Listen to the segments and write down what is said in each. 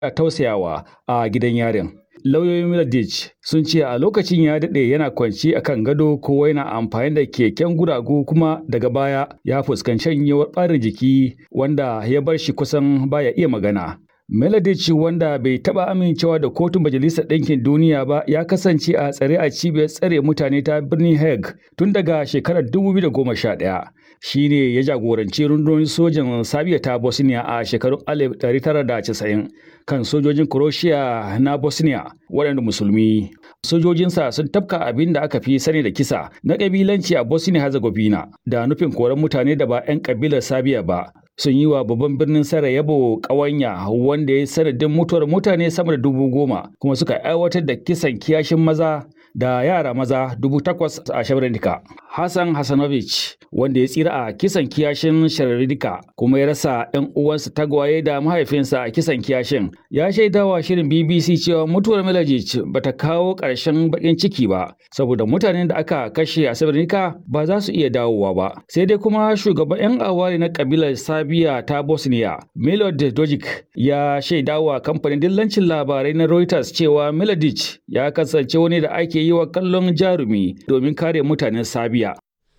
tausayawa a gidan yarin. Lauyoyin Mladic sun ce a lokacin ya daɗe yana kwanci a kan gado ko yana amfani da keken guragu kuma daga baya ya fuskanci shanyewar ɓarin jiki wanda ya bar shi kusan baya iya magana. Melodic wanda bai taɓa amincewa da kotun Majalisar Ɗinkin Duniya ba ya kasance a tsare a cibiyar tsare mutane ta birnin Hague tun daga shekarar 2011. Shi ne ya jagoranci rundunar sojin Sabiya ta Bosnia a shekarun 1990 kan sojojin Croatia na Bosnia waɗanda musulmi. Sojojinsa sun tafka abin da aka fi sani da kisa na ƙabilanci a Bosnia-Herzegovina da nufin koran mutane da ba 'yan ƙabilar Sabiya ba sun yi wa babban birnin Sarajevo ƙawanya wanda ya sanadin mutuwar mutane sama da dubu goma kuma suka aiwatar da kisan kiyashin maza da yara maza dubu takwas a Srebrenica. Hassan Hassanovic wanda ya tsira a kisan kiyashin Srebrenica kuma ya rasa 'yan uwansa tagwaye da mahaifinsa a kisan kiyashin ya shaidawa shirin BBC cewa mutuwar Milojic bata kawo ƙarshen baƙin ciki ba saboda mutanen da aka kashe a Srebrenica ba za su iya dawowa ba sai dai kuma shugaban 'yan awari na kabilar Sabiya ta Bosnia Milod Dojic ya shaidawa kamfanin dillancin labarai na Reuters cewa Milodic ya kasance wani da ake yi wa kallon jarumi domin kare mutanen Sabiya.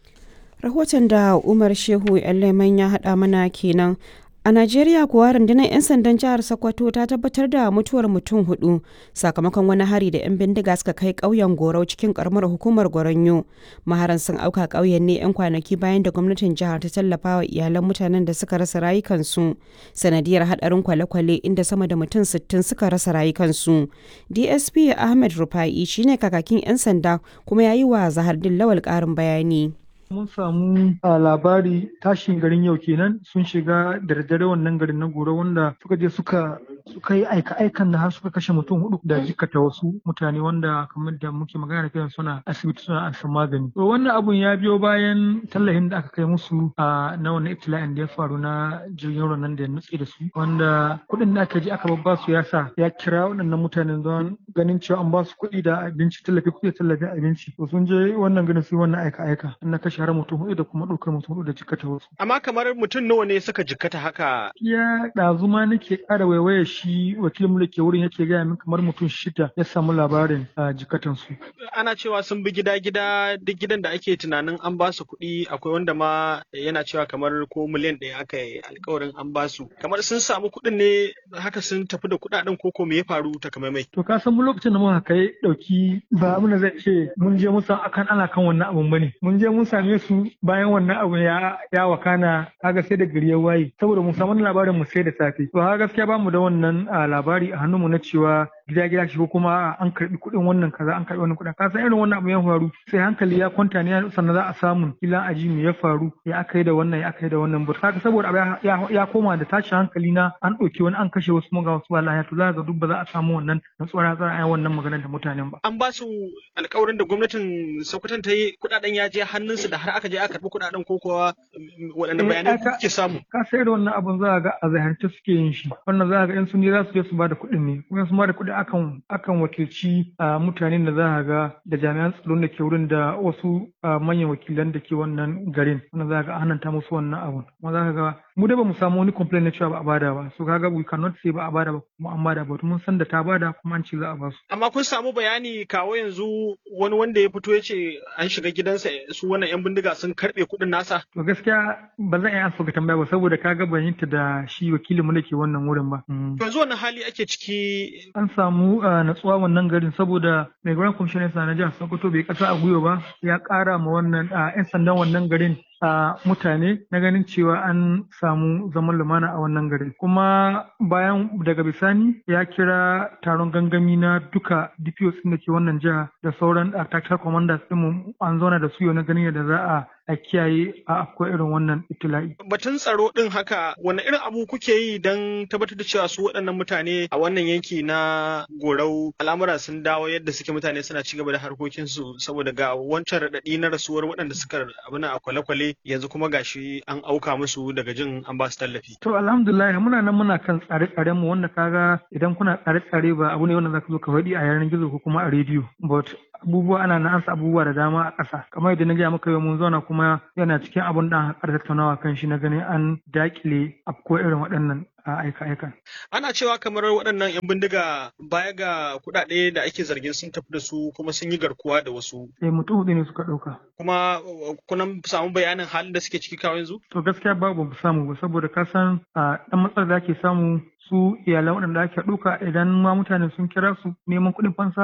Rahoton da Umar Shehu Leman ya haɗa mana kenan. A Najeriya kuwa rundunar 'yan sandan jihar Sokoto ta tabbatar da mutuwar mutum hudu sakamakon wani hari da 'yan bindiga suka kai ƙauyen Gorau cikin karamar hukumar Goronyo. Maharan sun auka ƙauyen ne 'yan kwanaki bayan da gwamnatin jihar ta tallafa wa iyalan mutanen da suka rasa rayukansu sanadiyar hadarin kwale-kwale inda sama da mutum 60 suka rasa rayukansu. DSP Ahmed Rufa'i shine kakakin 'yan sanda kuma ya yi wa Zahardin Lawal ƙarin bayani. mun samu a labari tashin garin yau kenan sun shiga da daddare wannan garin na goro wanda suka je suka suka yi aika aikan da har suka kashe mutum hudu da jikata wasu mutane wanda kamar da muke magana da suna asibiti suna an magani to wannan abun ya biyo bayan tallafin da aka kai musu a na wannan ibtila'in da ya faru na jirgin ruwan nan da ya nutse da su wanda kuɗin da aka je aka babba su ya sa ya kira waɗannan mutanen don ganin cewa an ba su kuɗi da abinci tallafi kuɗi tallafin abinci to sun je wannan garin su wannan aika aika an na kashe har mutum hudu da kuma ɗaukar mutum hudu da jikata wasu. Amma kamar mutum nawa ne suka jikata haka? Ya ɗazu ma nake ƙara waiwaye shi wakilin da ke wurin yake gaya min kamar mutum shida ya samu labarin a jikatan su. Ana cewa sun bi gida gida duk gidan da ake tunanin an ba su kuɗi akwai wanda ma yana cewa kamar ko miliyan ɗaya aka yi alkawarin an ba su. Kamar sun samu kuɗin ne haka sun tafi da kuɗaɗen ko ko me ya faru takamaimai. To ka san mu lokacin da muka kai ɗauki ba abin da zai ce mun je mun san akan ana kan wannan abun bane. Mun je mun same su bayan wannan abu ya ya wakana kaga sai da gari ya waye saboda mun samu labarin mu sai da safe to ha gaskiya bamu da wannan labari a hannunmu na cewa gida gida shi ko kuma an karbi kuɗin wannan kaza an karbi wannan kuɗin ka san irin wannan abu ya faru sai hankali ya kwanta ne sannan za a samu kila aji me ya faru ya aka yi da wannan ya aka yi da wannan but kaga saboda abu ya koma da tashin hankali na an ɗauki wani an kashe wasu maga wasu wallahi to za ga duk ba za a samu wannan natsuwar za a yi wannan maganar da mutanen ba an ba su alƙawarin da gwamnatin Sokoton ta yi kuɗaɗen ya je hannunsu da har aka je aka karɓi kuɗaɗen ko kuwa waɗanne bayanai kuke samu ka sai da wannan abun za a ga a zahirce suke yin shi wannan za a ga in sun ne za su je su ba da kuɗin ne kuma su ba da kuɗi akan akan wakilci mutanen da za a ga da jami'an tsaron da ke wurin da wasu manyan wakilan da ke wannan garin wannan za a ga hananta musu wannan abun kuma za ka ga mu da ba mu samu wani complaint na cewa ba a bada ba so kaga we cannot say ba a bada ba kuma an bada ba mun san da ta bada kuma an ce za a ba su amma kun samu bayani kawo yanzu wani wanda ya fito ya ce an shiga gidansa su wannan yan bindiga sun karbe kuɗin nasa to gaskiya ba zan iya ansa ka tambaya ba saboda kaga ban yinta da shi wakilin mu da ke wannan wurin ba to yanzu wannan hali ake ciki an samu natsuwa wannan garin saboda mai grand commissioner na jihar Sokoto bai kasa a gwiwa ba ya kara ma wannan 'yan sandan wannan garin a mutane na ganin cewa an samu zaman lumana a wannan gari kuma bayan daga bisani ya kira taron gangami na duka DPOs da ke wannan jiha da sauran tactical commanders din an zauna da su yau na ganin yadda za a a kiyaye a akwai irin wannan itila'i. Batun tsaro din haka wani irin abu kuke yi don tabbatar da cewa su waɗannan mutane a wannan yanki na gorau al'amura sun dawo yadda suke mutane suna ci gaba da harkokinsu saboda ga wancan raɗaɗi na rasuwar waɗanda suka abuna a kwale-kwale yanzu kuma gashi an auka musu daga jin an ba su tallafi. To alhamdulillah muna nan muna kan tsare-tsaren mu wanda kaga idan kuna tsare-tsare ba abu ne wanda zaka zo ka faɗi a yanar gizo ko kuma a rediyo but abubuwa ana na ansa abubuwa da dama a ƙasa kamar yadda na gaya maka yau mun zauna kuma kuma yana cikin abun da aka tattaunawa kan shi na ganin an dakile afko irin waɗannan aika-aika. Ana cewa kamar waɗannan 'yan bindiga baya ga kuɗaɗe da ake zargin sun tafi da su kuma sun yi garkuwa da wasu. Eh mutum hudu ne suka ɗauka. Kuma kuna samu bayanin halin da suke ciki kawo yanzu? To gaskiya babu mu samu ba saboda ka san ɗan matsalar da ake samu su iyalan waɗanda ake ɗauka idan ma mutane sun kira su neman kuɗin fansa